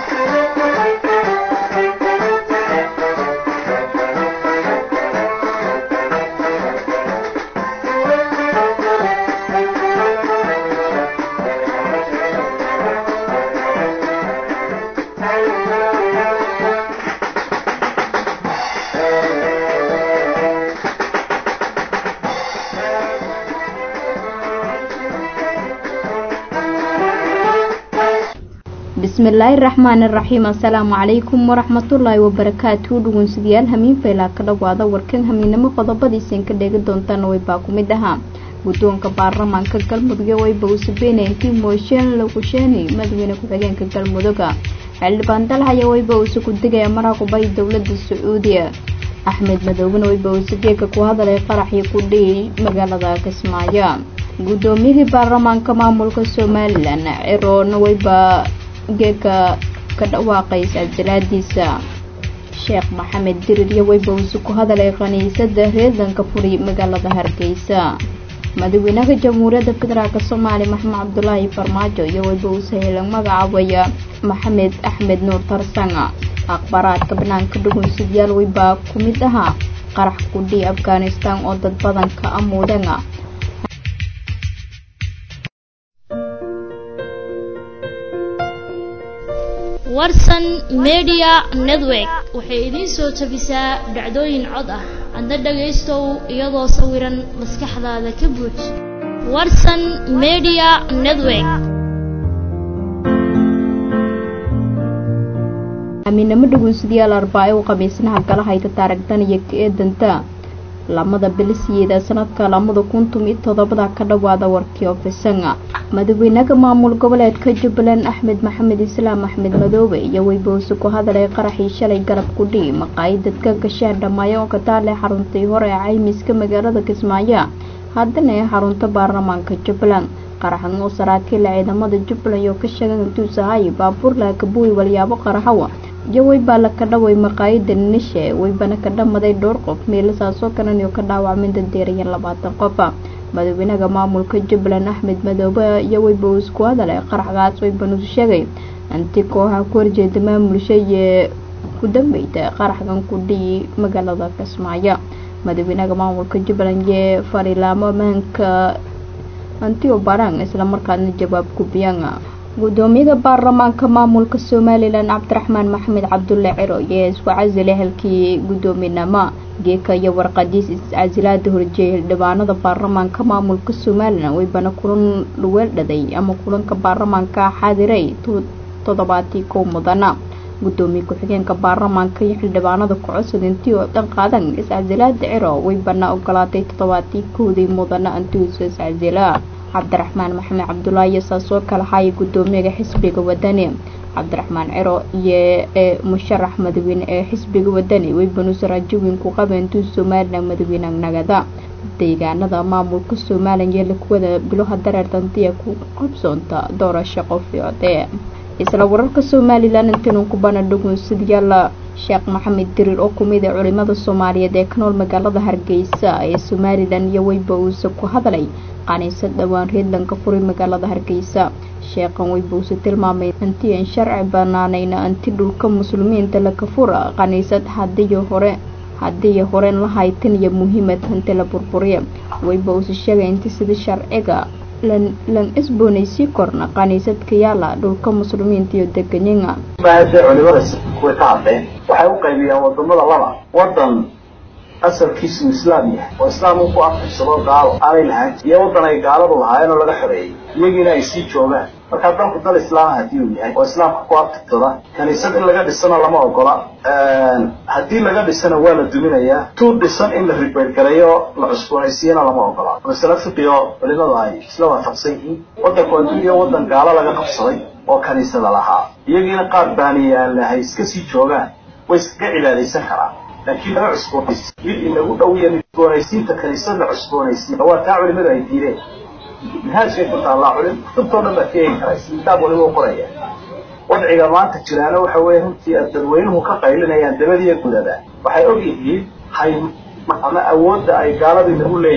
bismillaahi raxmaani raxiim assalaamu calaykum waraxmatullaahi wabarakaatu dhugunsidayaal hamiin faylaa ka dhawaada warkan hamiinimo qodobadiisan ka dheegi doontaan waybaa ku mid ahaa guddoonka baarlamaanka galmudug wayba uu sabeynayay mooshen lakusheeni madaxweyne ku-xigeenka galmuduga xildhibaan dalhaya wayba uuse ku degaya maraaqubay dowlada sacuudiya axmed madoobena wayba uuse geega ku hadalay qaraxii ku dhiyay magaalada kismaayo guddoomiyadii baarlamaanka maamulka somalilan ciroona wayba geeka ka dhawaaqay sajalaadiisa sheekh maxamed dirir iyo weybawsi ku hadalay khaniisada reedanka furi magaalada hargeysa madaxweynaha jamhuuriyadda federaalk soomaaliya maxamed cabdulaahi farmaajo iyo weybawse helan magacaabaya maxamed axmed nuur tarsanga akhbaaraadka banaanka dhugunsidyaal weybaa ku mid ahaa qarax kudhii afghanistan oo dad badan ka amuudana warsan media network waxay idiin soo tabisaa dhacdooyin cod ah adna dhagaystow iyadoo sawiran maskaxdaada ka buuj warsan media network amiinamo dhugunsidayaal arbaaco u khamiisnaha gala hayta taaragdan iyo ka eedanta lamada bilisiyeeda sanadka lamada kuntum iyo todobada ka dhawaada warkii ofisanga madaxweynaha maamul goboleedka jubbaland axmed maxamed islaam axmed madoobe iyo weybawse ku hadalay qaraxii shalay garab ku dhii maqaayadadka gashaan dhamaayo oo ka taale xaruntii hore ee caymiska magaalada kismaayo haddana ee xarunta baarlamaanka jubbaland qaraxan oo saraakiila ciidamada jubbaland oo ka sheegan intuusahay baabuur laakabuwi walyaabo qaraxawa iyo weybaa la ka dhaway maqaayada nishe weybana ka dhamaday dhowr qof meelasaasoo kalan oo ka dhaawacmay dadeerayan labaatan qofa madaxweynaha maamulka jubbaland axmed madoobe iyo weyba uu isku hadalay qaraxgaas weybanusu sheegay inti kooxa ku horjeeda maamulsha iyo ku dambeyda qaraxgan ku dhiyi magaalada kismaayo madaxweynaha maamulka jubbaland iyo farilaamo ammaanka antio barang islamarkaana jawaab gubiyaan gudoomiyaha baarlamaanka maamulka somalilan cabdiraxmaan maxamed cabdulle ciro iyo isku casilay halkii guddoominimo geeka iyo warqadiis iscasilaada horjeeyay xildhibaanada baarlamaanka maamulka somalilan weybana kulan weeldhaday ama kulanka baarlamaanka xaadiray toddobaatii kow mudana gudoomiye ku-xigeenka baarlamaanka iyo xildhibaanada ku-cusub intii oo dhan qaadan iscasilaada ciro weybana ogolaatay toddobaatii kowdii mudana intiisu iscasila cabdiraxmaan maxamed cabdulaahi saasoo kala haya gudoomiyaha xisbiga wadani cabdiraxmaan ciro iyo ee musharax madaxweyne ee xisbiga wadani weybanuuse raajooyin ku qaba intuu somalilan madaxweyne nagada deegaanada maamulka somalilan iyo lakuwada biloha dareertantiya ku qabsoonta doorasho qofiode isla wararka somalilan intiinu kubana dhugunsidyaala sheekh maxamed diriir oo kumid a culimada soomaaliyeed ee ka nool magaalada hargeysa ee somalilan iyo weyba uuse ku hadalay qaniisad dhowaan reedlanka furay magaalada hargeysa sheekhan weybause tilmaamay intii aan sharci banaanayna anti dhulka muslimiinta laka fura qaniisad hadiyo hore hadiiyo horen la haytan iyo muhiimad hanti la burburiya weyba use sheegay inti sida sharciga lan lan isboonaysii korna qaniisadka yaala dhulka muslimiinta iyo deganyanga baahashay culimadaas way ka hadleen waxay u qaybiyaan wadamada laba wadan asalkiisu islaam yahay oo islaam uu ku aftirsado gaalo aanay lahaan iyo waddan ay gaaladu lahaayeen oo laga xoreeyey iyagiina ay sii joogaan markaa dalku dal islaama haddii uu yahay oo islaamka ku aftirsada kaniisad in laga dhisana lama ogola haddii laga dhisana waa la duminayaa tuu dhisan in la ribeyrgareeyo la cusboonaysiiyana lama ogola masale fiqiyo culimadu ay isla waafaqsan yihiin waddanku adduuniya waddan gaalo laga qabsaday oo kaniisada lahaa iyagiina qaar baaniyaalla hay iska sii joogaan way iskaga cibaadaysan karaan laakiin laga cusboonaysi mid inagu dhowiya cusboonaysiinta kaniisad la cusboonaysiina waa taa culimadu ay diideen minhaajkay ku taallaa culim kutubtoo dhan baad ka eegi karaysa kitaab waliba u qoraya wadciga maanta jiraana waxa weeye runtii aad dadweynuhu ka qaylinayaan dabadiiyo gudaba waxay og yihiin hay ama awoodda ay gaaladu inagu leeyihiin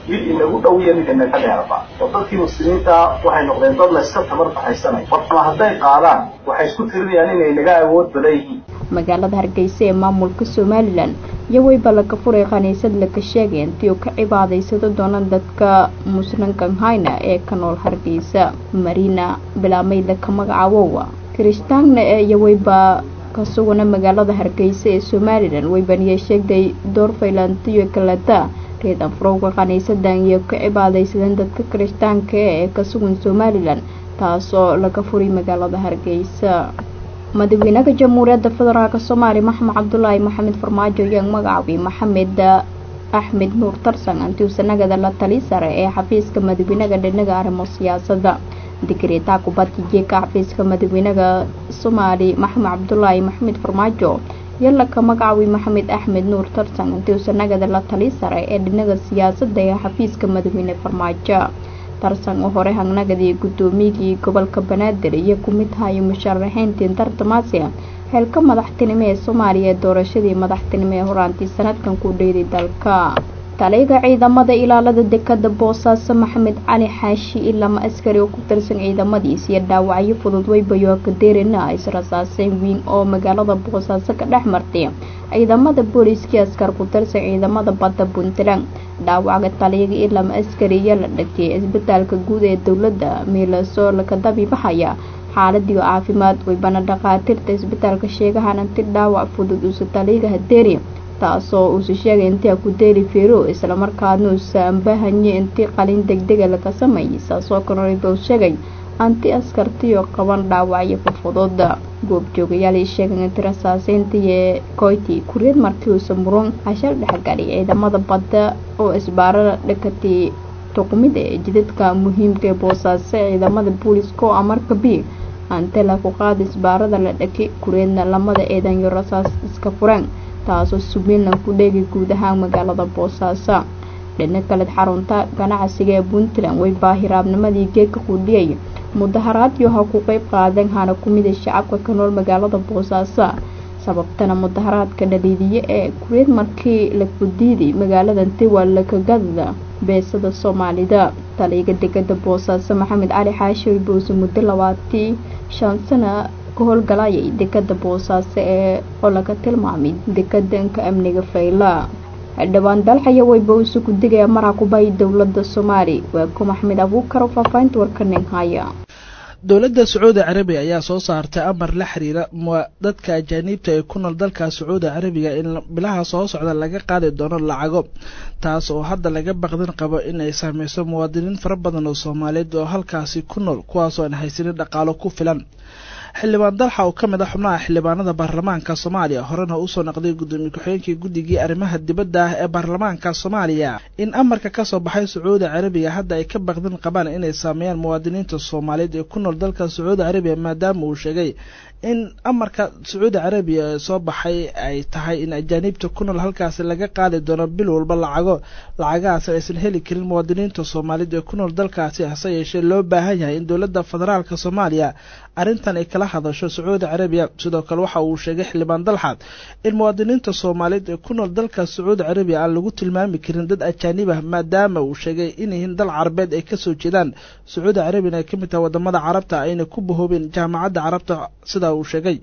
mid inagu dhow iyo mid inaga dheerba oo dadkii muslimiinta waxay noqdeen dad layska tamar baxaysanay markama hadday qaadaan waxay isku tirinayaan inay naga awood badan yihiin magaalada hargeysa ee maamulka somalilan iyo weyba laga furay khaniisad laga sheegay intii uu ka cibaadaysado doonaan dadka muslimkan hayna ee ka nool hargeysa marina bilaameyda ka magacaawowa kirishtaanna ee iyo weyba ka sugana magaalada hargeysa ee somalilan weybaniya sheegday door faylantiyo kaleta reedan furowga khaniisadan iyo ka cibaadaysadeen dadka kirishtaanka ee ka sugan somalilan taasoo laga furay magaalada hargeysa madaxweynaha jamhuuriyadda federaalk soomaaliya maxamed cabdulaahi maxamed farmaajo iyo magacaabay maxamed axmed nuur tarsan antiusanagada la tali sare ee xafiiska madaxweynaha dhinaga arrimo siyaasadda digreetaa kubadda jeeka xafiiska madaxweynaha soomaali maxamed cabdulaahi maxamed farmaajo iyo laka magacaabay maxamed axmed nuur tarsan antiusanagada la tali sare ee dhinaga siyaasadda ee xafiiska madaxweyne farmaajo tarsan oo hore hangnagadii guddoomiyigii gobolka banaadir iyo ku mid hayo musharaxiintii tartamaasi xeelka madaxtinimo ee soomaaliya ee doorashadii madaxtinimo ee horaantii sanadkan ku dheyday dalka taliga ciidamada ilaalada dekada boosaaso maxamed cali xaashi ilama askari oo ku tirsan ciidamadiis iyo dhaawacyo fudud weybayo kadeerina israsaaseyn weyn oo magaalada boosaaso ka dhex martay ciidamada booliiskii askar ku tirsan ciidamada badda puntland dhaawaca taliyaga ilama askari iyo la dhagtay isbitaalka guud ee dowladda miilasoo laka dabiibahaya xaaladii caafimaad weybana dhakhaatiirta isbitaalka sheegahan inti dhaawac fudud uusa taliyaga hadeeri taasoo uusa sheegay intii ku deeli fero islamarkaadna uusa ambahanye intii qalin degdega laga sameeyay saasoo kanolibou sheegay anti askartiyo qaban dhaawacyo fudfudud goobjoogayaal sheegay inti rasaaseyntii ee koyti kureed markii uusa muron hashal dhexgalay ciidamada badda oo isbaarada dhakatay tuqmida ee jidadka muhiimka ee boosaaso ciidamada booliiska oo amarka b antela ku qaada isbaarada la dhaki kureedna lamada eedanyo rasaas iska fureen taasoo submiinland ku dheegay guud ahaan magaalada boosaaso dhina kaleed xarunta ganacsiga ee puntland way baahiraabnimadii geedka qudhiyay mudaharaadyo ha ku qeyb qaadeen hana ku mida shacabka ka nool magaalada boosaaso sababtana mudaharaadka dhaliidiye ee kureed markii la fudiiday magaalada tiwa lakagadda beesada soomaalida taliyaga degada boosaaso maxamed cali xaashi boose muddo labaatii shan sana ka howlgalayay dekada boosaaso ee oo laga tilmaamay dekadanka amniga fayla dhowaan dalxaya weyba uusa ku digaya maraa kubay dowlada soomaali waa ku maxmed abuukar oo faahfaahinta warkanin haya dowladda sacuudi carabiya ayaa soo saartay amar la xiriira dadka ajaaniibta ee ku nool dalka sacuudi carabiga in bilaha soo socda laga qaadi doono lacago taas oo hadda laga baqdin qabo in ay saameyso muwaadiniin fara badan oo soomaaliyeed oo halkaasi ku nool kuwaasoo aan haysanin dhaqaalo ku filan xildhibaan dalxa oo ka mid a xubnaha xildhibaanada baarlamaanka soomaaliya horena usoo naqday gudoomiye ku-xigeenkii guddigii arrimaha dibadda ah ee baarlamaanka soomaaliya in amarka kasoo baxay sacuudi carabiya hadda ay ka baqdin qabaan inay saameeyaan muwaadiniinta soomaaliyeed ee ku nool dalka sacuudi carabiya maadaama uu sheegay in amarka sacuudi carabiya ee soo baxay ay tahay in ajaaniibta ku nool halkaasi laga qaadi doono bil walba lacago lacagahaas aysan heli karin muwaadiniinta soomaaliyeed ee ku nool dalkaasi hase yeeshee loo baahan yahay in dowladda federaalka soomaaliya arrintan ay kala hadasho sacuudi carabiya sidoo kale waxa uu sheegay xildhibaan dalxaad in muwaadiniinta soomaaliyeed ee ku nool dalka sacuudi carabiya aan lagu tilmaami karin dad ajaanib ah maadaama uu sheegay inyihiin dal carabeed ay kasoo jeedaan sacuudi carabiyana ay ka mid tahay wadamada carabta ayna ku bahoobeen jaamacadda carabta sidaa uu sheegay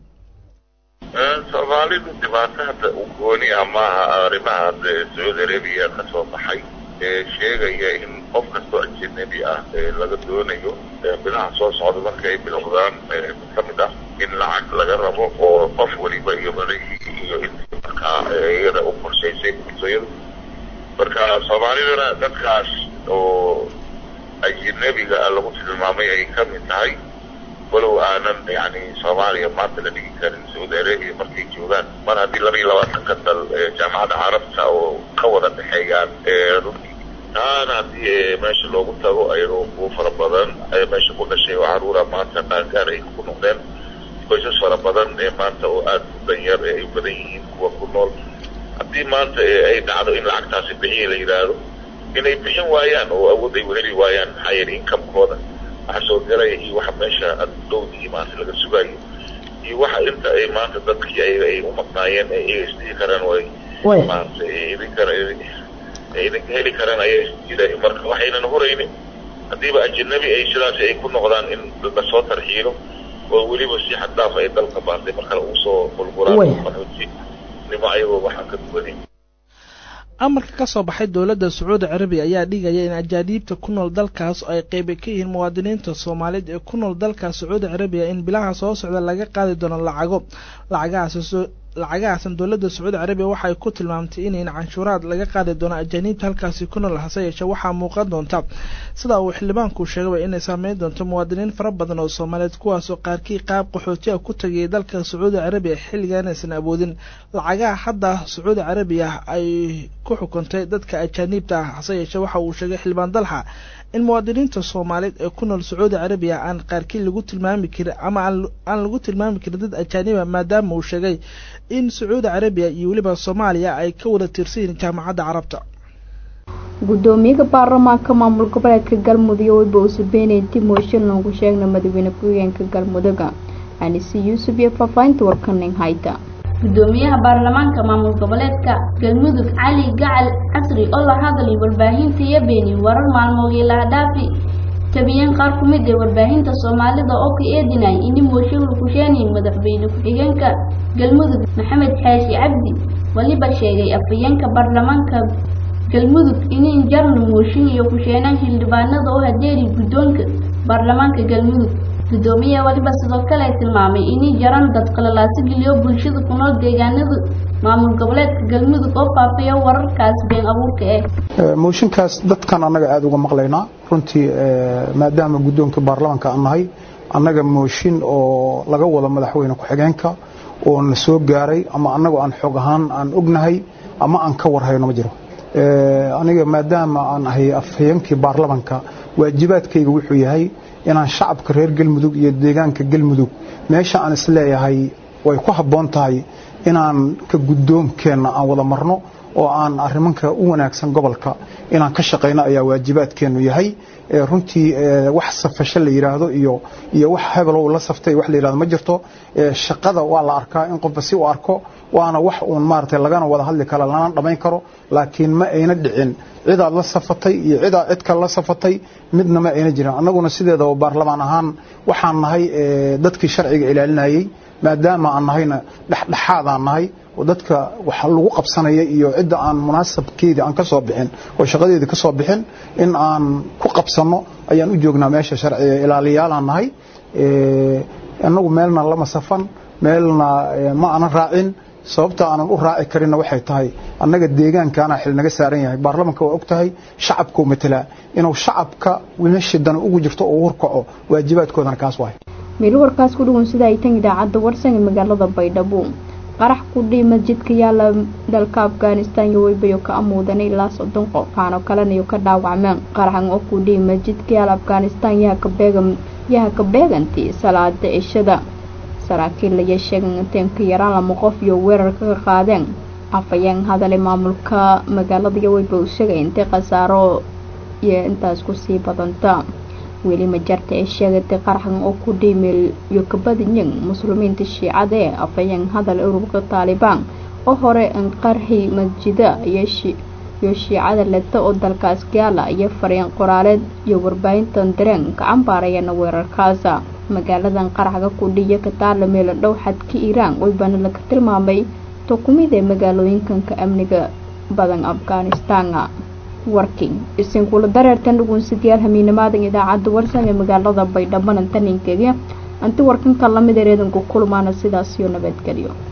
soomaalidu dhibaato hadda u gooni ah maaha arrimaha sacuudi arabiya ka soo baxay ee sheegaya in qof kastoo ajanabi ah laga doonayo bilaha soo socda marka ay bilowdaan ka mid ah in lacag laga rabo oo qof waliba iyo madahii iyo intii markaa iyada u qorshaysay bulshayadu marka soomaaliduna dadkaas oo ajanabiga lagu tilmaamay ay ka mid tahay walow aanan yani soomaaliya maanta la dhigi karin sacuudi arabia markay joogaan mar haddii laba iyo labaatanka dal jaamacadda carabta oo ka wada dhexeeyaan runtii taana haddii meesha loogu tago ayagoo kuwo fara badan meesha ku dhashay oo caruura maanta qaangaar ay ku noqdeen qoysas fara badan ee maanta oo aada u danyar ee ay badan yihiin kuwa ku nool haddii maanta ay dhacdo in lacagtaasi bixiya la yidhaahdo inay bixin waayaan oo awood ay uheli waayaan maxaa yeelay inkamkooda waxa soo galaya iyo waxa meesha dhowdii maanta laga sugayo iyo waxa inta ay maanta dadkii ayaga ay u maqnaayeen ay iyaga isdhihi karaan way maanta idin kara idinka heli karaan ayay jira marka waxaynan huraynin haddiiba ajanabi ay sidaasi ay ku noqdaan in lasoo tarxiilo oo weliba si xad dhaaf ay dalka baantay markale uu soo qulqulaan qaxootinimo ayagoo waxaan ka duwanin amarka ka soo baxay dowladda sacuudi carabiya ayaa dhigaya in ajaaniibta ku nool dalkaas ay qeyba ka yihiin muwaadiniinta soomaaliyeed ee ku nool dalka sacuudi carabiya in bilaha soo socda laga qaadi doono lacago lacagahaas lacagahaasan dowladda sacuudi carabiya waxa ay ku tilmaamtay inayn canshuuraad laga qaadi doono ajaaniibta halkaasi ku nool hase yeeshee waxaa muuqan doonta sida uu xildhibaanku sheegaba inay saameyn doonto muwaadiniin fara badan oo soomaaliyeed kuwaasoo qaarkii qaab qaxootiga ku tagayay dalka sacuudi carabiya xilligan aysan awoodin lacagaha hadda sacuudi carabiya ay ku xukuntay dadka ajaaniibta ah hase yeeshee waxa uu sheegay xildhibaan dalxa in muwaadiniinta soomaaliyeed ee ku nool sacuudi carabiya aan qaarkii lagu tilmaami karin ama aan lagu tilmaami karin dad ajaaniba maadaama uu sheegay in sacuudi carabiya iyo weliba soomaaliya ay ka wada tirsan yihiin jaamacadda carabta gudoomiyaha baarlamaanka maamul goboleedka galmudug weyba usabeynay dib mooshin loogu sheegna madaxweyne ku-xigeenka galmudug anise yuusuf iyo faafahinta warkanin hayta gudoomiyaha baarlamaanka maamul goboleedka galmudug cali gacal casri oo la hadlay warbaahinta iyo beeni warar maalmoodii laha dhaafi tabiyeen qaar ku mid ee warbaahinta soomaalida oo ka eedinay ini mooshin lagu sheenay madaxweyne ku-xigeenka galmudug maxamed xaashi cabdi waliba sheegay afhayeenka baarlamaanka galmudug inin jarna mooshin iyo ku-sheenaan xildhibaanada oo hadeeri guddoonka baarlamaanka galmudug gudoomiyaha waliba sidoo kale tilmaamay inay jaraan dad qalalaasi geliyo bulshada ku nool deegaanada maamul goboleedka galmudug oo faafiya wararkaas been abuurka ah mooshinkaas dadkan annaga aada uga maqlaynaa runtii maadaama guddoonka baarlamaanka aan nahay annaga mooshin oo laga wado madaxweyne ku-xigeenka oo na soo gaaray ama annagoo aan xoog ahaan aan ognahay ama aan ka warhayno ma jiro aniga maadaama aan ahay afhayeenkii baarlamaanka waajibaadkayga wuxuu yahay inaan shacabka reer galmudug iyo deegaanka galmudug meesha aan isleeyahay way ku habboon tahay inaan ka guddoonkeenna aan wada marno oo aan arrimanka u wanaagsan gobolka inaan ka shaqayno ayaa waajibaadkeennu yahay runtii wax safasho la yidhaahdo iyo iyo wax hebelow la saftay wax la yidhahdo ma jirto shaqada waa la arkaa in qofba si u arko waana wax uun maaragtay lagana wada hadli karo lana dhammayn karo laakiin ma ayna dhicin cidaad la safatay iyo cidaa cid kale la safatay midna ma ayna jirin annaguna sideedaba baarlamaan ahaan waxaan nahay dadkii sharciga ilaalinayey maadaama aan nahayna dhexdhexaadaan nahay oo dadka waxa lagu qabsanaya iyo cidda aan munaasabkeedii aan ka soo bixin oo shaqadeedii ka soo bixin in aan ku qabsanno ayaan u joognaa meesha sharciga ilaaliyaalaan nahay annagu meelna lama safan meelna ma aanan raacin sababta aanan u raaci karinna waxay tahay annaga deegaankaana xil naga saaran yahay baarlamanka waa og tahay shacabkuu matelaa inuu shacabka meeshidana ugu jirto oo hurkaco waajibaadkoodana kaas wahay meel warkaas ku dhuwan sida ay tan idaacadda warsan ee magaalada baydhabo qarax ku dhii masjidka yaala dalka afghanistan iyo weybayo ka amuudanay ilaa soddon qof waxaanoo kaleniyo ka dhaawacmeen qaraxan oo ku dhii masjidka yaala afghanistan yaha ka beegan yaha ka beegantii salaada cishada saraakiil laya sheegan inteen ka yaraan lama qof iyo weerarka ka qaadeen afhayeen hadale maamulka magaalada iyo weyba u sheegay intay khasaaro iyo intaas kusii badanta weli majarta ay sheegatay qaraxan oo ku dhiimeel iyo kabadiyeen muslimiinta shiicada ee afhayeen hadal ururka taalibaan oo hore qarxi masjida iyo shiicada leta oo dalkaas gaala iyo fariin qoraaleed iyo warbaahintan dareen ka cambaarayana weerarkaasa magaaladan qaraxga ku dhiiya ka taala meelo dhow xadka iiraan weybana laga tilmaamay tokumid ee magaalooyinkanka amniga badan afghanistan warking isinkula dareertan dhugunsidayaal hamiinamaadan idaacadda warsan ee magaalada baydhabanan taninkeega anti warkanka lamid ereedanku kulmaana sidaas iyo nabadgelyo